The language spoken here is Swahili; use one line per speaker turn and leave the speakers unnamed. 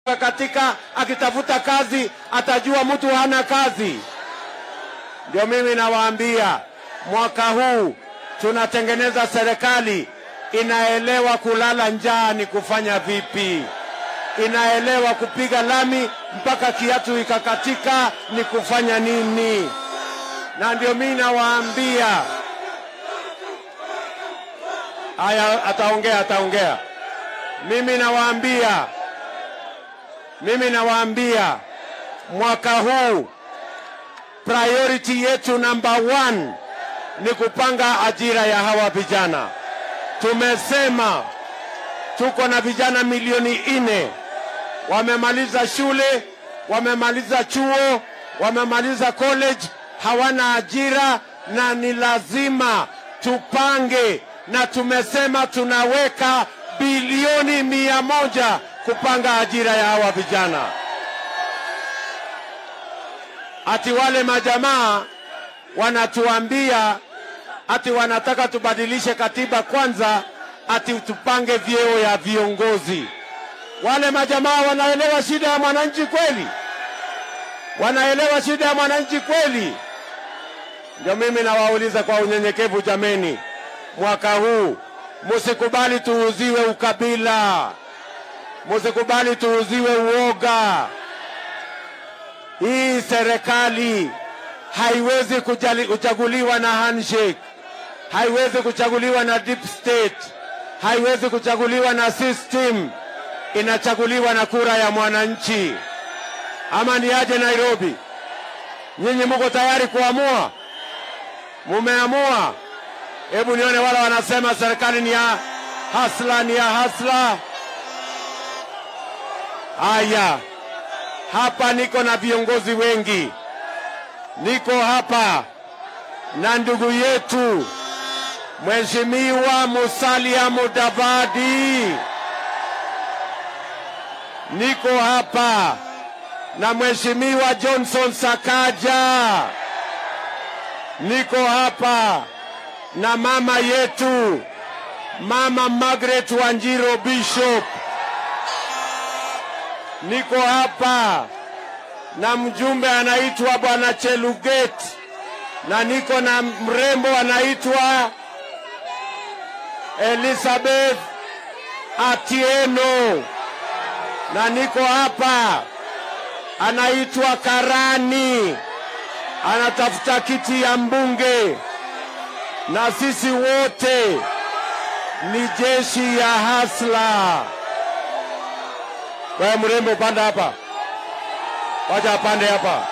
katika akitafuta kazi atajua mtu hana kazi. Ndio mimi nawaambia, mwaka huu tunatengeneza serikali inaelewa kulala njaa ni kufanya vipi, inaelewa kupiga lami mpaka kiatu ikakatika ni kufanya nini, na ndio mimi nawaambia haya. Ataongea, ataongea. Mimi nawaambia, mimi nawaambia mwaka huu priority yetu number one ni kupanga ajira ya hawa vijana. Tumesema tuko na vijana milioni nne wamemaliza shule, wamemaliza chuo, wamemaliza college, hawana ajira, na ni lazima tupange, na tumesema tunaweka bilioni mia moja kupanga ajira ya hawa vijana. Ati wale majamaa wanatuambia ati wanataka tubadilishe katiba kwanza, ati tupange vyeo ya viongozi. Wale majamaa wanaelewa shida ya mwananchi kweli? Wanaelewa shida ya mwananchi kweli? Ndio mimi nawauliza kwa unyenyekevu, jameni, mwaka huu musikubali tuuziwe ukabila, musikubali tuuziwe uoga. Hii serikali haiwezi kujali, kuchaguliwa na handshake, haiwezi kuchaguliwa na deep state, haiwezi kuchaguliwa na system. Inachaguliwa na kura ya mwananchi. Ama ni aje Nairobi? Nyinyi muko tayari kuamua? Mumeamua? Hebu nione wale wanasema serikali ni ya hasla, ni ya hasla. Haya, hapa niko na viongozi wengi niko hapa na ndugu yetu Mheshimiwa Musalia Mudavadi, niko hapa na Mheshimiwa Johnson Sakaja, niko hapa na mama yetu Mama Margaret Wanjiro Bishop, niko hapa na mjumbe anaitwa bwana Cheluget na niko na mrembo anaitwa Elizabeth Atieno na niko hapa anaitwa Karani anatafuta kiti ya mbunge, na sisi wote ni jeshi ya hasla. Wewe mrembo, panda hapa. Wacha apande hapa.